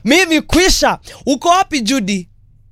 mimi kwisha. Uko wapi Judy?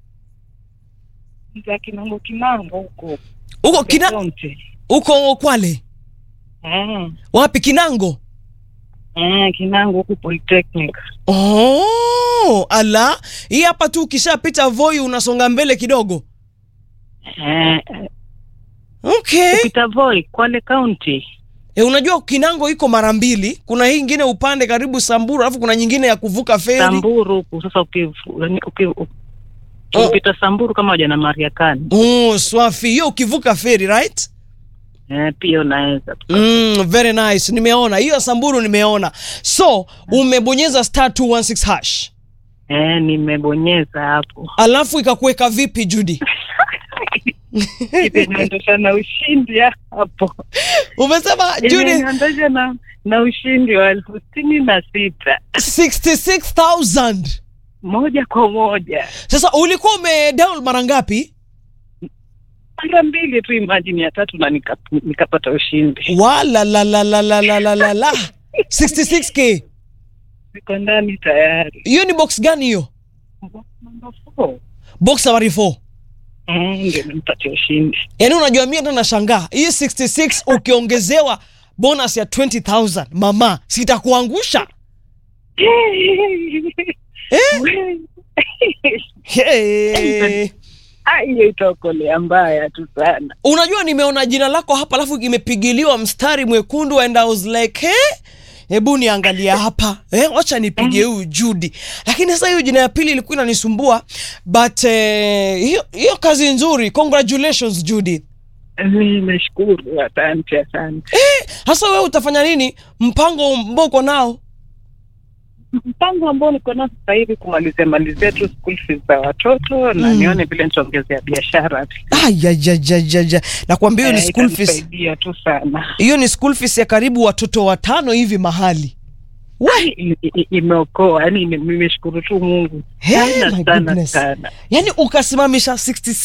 za Kinango Kinango huko Uko kina, Kaunti. uko Kwale? Ah, Wapi Kinango? ah, Kinango huko Polytechnic. Oh, ala, hii hapa tu ukishapita Voi unasonga mbele kidogo. Eh, Okay. Peter Voi, Kwale County. E, unajua Kinango iko mara mbili. Kuna hii ingine upande karibu Samburu, alafu kuna nyingine ya kuvuka feri. Samburu huku sasa ukivu- yaani uki- u- ukipita Samburu kama waja na Mariakani. Oh, swafi. Hiyo ukivuka feri, right? Eh, pia unaweza. Mm, very nice. Nimeona. Hiyo ya Samburu nimeona. So, umebonyeza star 216 hash. Eh, nimebonyeza hapo. Alafu ikakuweka vipi Judy? Imeniondosha na ushindi hapo. Umesema Judy Imeniondosha na na ushindi wa elfu sitini na sita 66,000. moja kwa moja Sasa ulikuwa umedial mara ngapi? mara mbili tu, imagine ya tatu na nika, nikapata ushindi. Wala la la la la la la la la. 66k. Ziko ndani tayari. Hiyo ni box gani hiyo? Number four. Box nambari 4. Mm, ndio nimpatia ushindi. Yaani unajua mimi ndo nashangaa. Hii 66 ukiongezewa bonus ya 20,000 mama, sitakuangusha. Hey. Ah, hiyo itaokolea mbaya tu sana. Unajua nimeona jina lako hapa alafu imepigiliwa mstari mwekundu and I was like, hey, hebu niangalia hapa eh, wacha nipige huyu Judy. Lakini sasa hiyo jina ya pili ilikuwa inanisumbua but eh, hiyo hiyo kazi nzuri. Congratulations Judy. Nimeshukuru, asante, asante. Sasa wewe utafanya nini? Mpango ambao uko nao? Mpango ambao niko nao sasa hivi kumalizia malizia tu school fees za watoto na Mm. nione vile nitaongezea biashara. Ayajajajaja. Nakwambia hiyo ni Eh, school fees. itanisaidia tu sana. Hiyo ni school fees ya karibu watoto watano hivi mahali. We, I- i- Imeokoa, yani nimeshukuru tu Mungu Hey, sana my sana goodness. sana. yani ukasimamisha 66